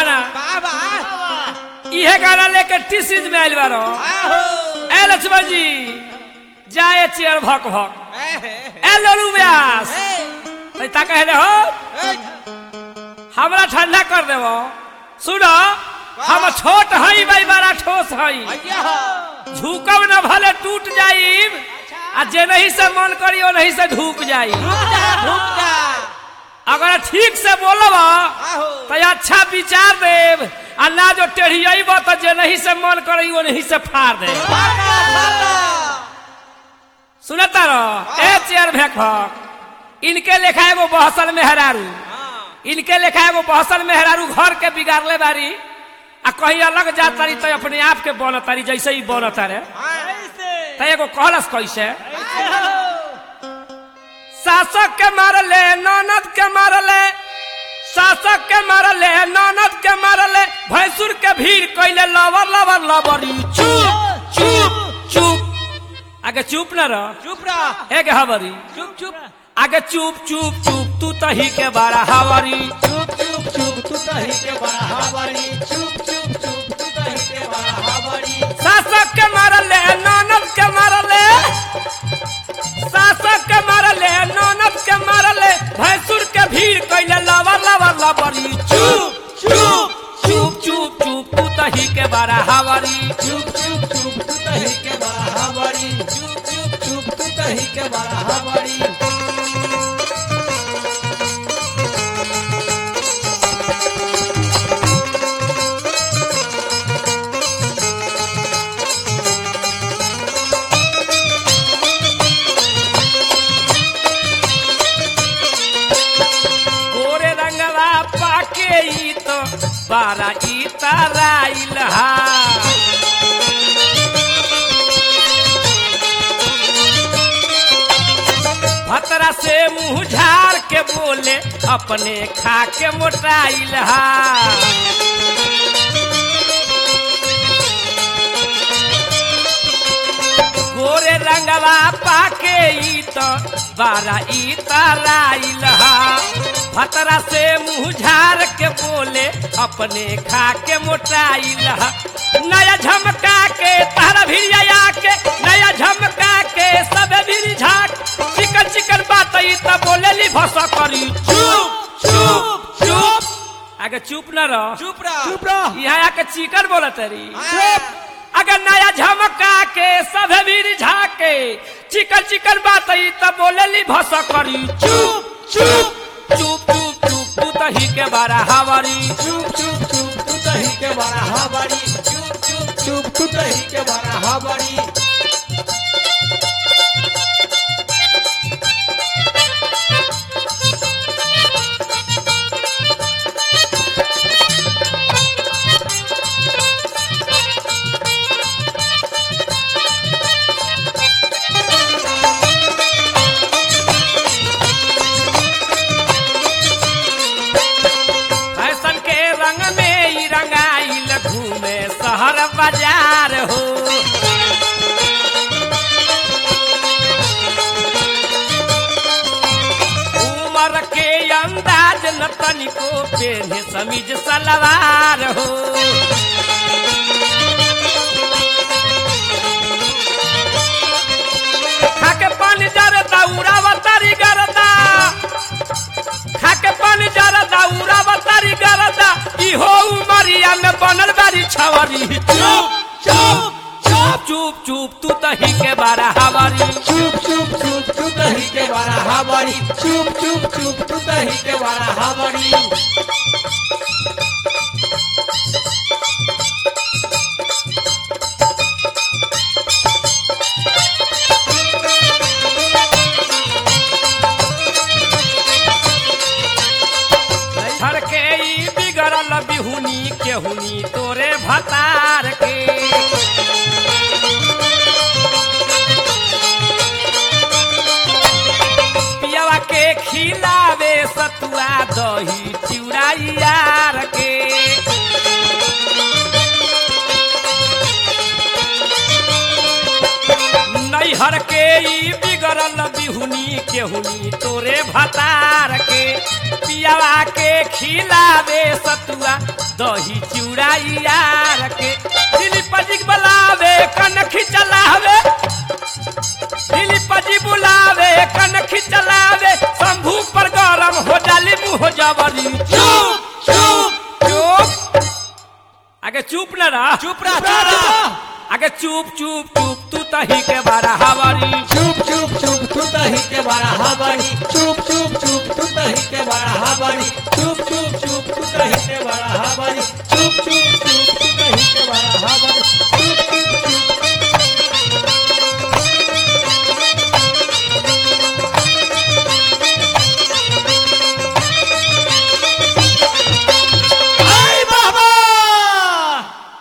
गाना बाबा इहे गाना लेके टी सीरीज में आयल बारो आहो ए लक्ष्मण जी जाए चेयर भक भक ए ए लोलू व्यास ए ता कहे दे हो ए हमरा ठंडा कर देबो सुनो हम छोट हई भाई बड़ा ठोस हई भैया झुकब न भले टूट जाइब आ जे नहीं से मन करी ओ नहीं से ढूक जाई रुक जा रुक जा अगर ठीक से बोलब आहो तो अच्छा विचार देव आ ना जो टेढ़ियब तो जे नहीं से मन करी वो नहीं से फाड़ दे बाबा बाबा सुनता रहो ए चेयर भेक भक इनके लेखा एगो बहसल मेहरारू इनके लेखा एगो बहसल मेहरारू घर के बिगाड़ले बारी आ कहीं अलग जात तारी तो अपने आप के बनत तारी जैसे ही बनत रे ऐसे तो एगो कहलस कैसे ऐसे हो शासक के मारले ननद के मारले शासक के मारले ननद के मारले भैंसुर के भीड़ कैले लवर लवर लवरी चुप चुप चुप आगे चुप न रह चुप रह एक हवरी चुप चुप आगे चुप चुप चुप तू तही के बारा हवरी चुप चुप चुप तू तही के बड़ा हवारी चुप चुप चुप तू तही के बड़ा हवारी शासक के मारले ननद के मारले शासक के मारले ननद के मारले भैंसुर के भीड़ कैले लवर लवर लवरी चुप चुप चुप चुप चुप तू तही के बारा हवरी चुप चुप चुप तू तही के बड़ा हवारी चुप चुप चुप तू तही के बड़ा हवारी गोरे रंगवा पाके ई तो बारा ई तराइल हा भतरा से मुंह झाड़ के बोले अपने खा के मोटाइल हा गोरे रंगवा पाके ई तो बारा ई तराइल हा भतरा से मुंह झाड़ के बोले अपने खा के मोटाइल हा नया झमका के तारा भिड़िया के नया झमका के सब भी झाक चिकन चिकन बात ई तो बोले ली भसा करी चुप चुप चुप आगे चुप न रह चुप रह चुप रह यहाँ आके चिकन बोलत रही चुप अगर नया झमका के सब वीर झाके चिकन चिकन बात ई तब बोले ली भसा करी चुप चुप चुप चुप चुप तू तही के बारा हवारी चुप चुप चुप तू तही के बड़ा हवारी चुप चुप चुप तू तही के बड़ा हवारी फैशन के रंग में ई रंगाइल घूमे शहर बाजार हो उमर के अंदाज न तनिको पेन्हे समीज सलवार हो खाके पानी जरदा उड़ावतारी गरदा खाके पानी जरदा उड़ावतारी गरदा इहो उमरिया में बनल बारी छवरी चुप चुप चुप चुप चुप तू तही के बारा हवारी चुप चुप चुप तू तही के बड़ा हवारी चुप चुप चुप तू तही के बड़ा हवारी घर के ई बिगड़ल बिहुनी केहुनी तोरे भतार के पियवा के खिलावे सतुआ दही चिउरा यार के नैहर के ई बिगड़ल बिहुनी केहुनी तोरे भतार के पियावा के खिलावे सतुआ दही चूड़ा यार के दिली पजिक बलावे कनखी चलावे दिली पजी बुलावे कनखी चलावे शंभू पर गरम हो जाली मुँह जबरी चुप चुप चुप आगे चुप न रहा चुप रह चुप रह आगे चुप चुप चुप तू तही के बारा हवारी चुप चुप चुप तू तही के बड़ा हबड़ी चुप चुप चुप तू तही के बड़ा हबड़ी चुप चुप चुप तू तही के बड़ा हबड़ी चुप चुप चुप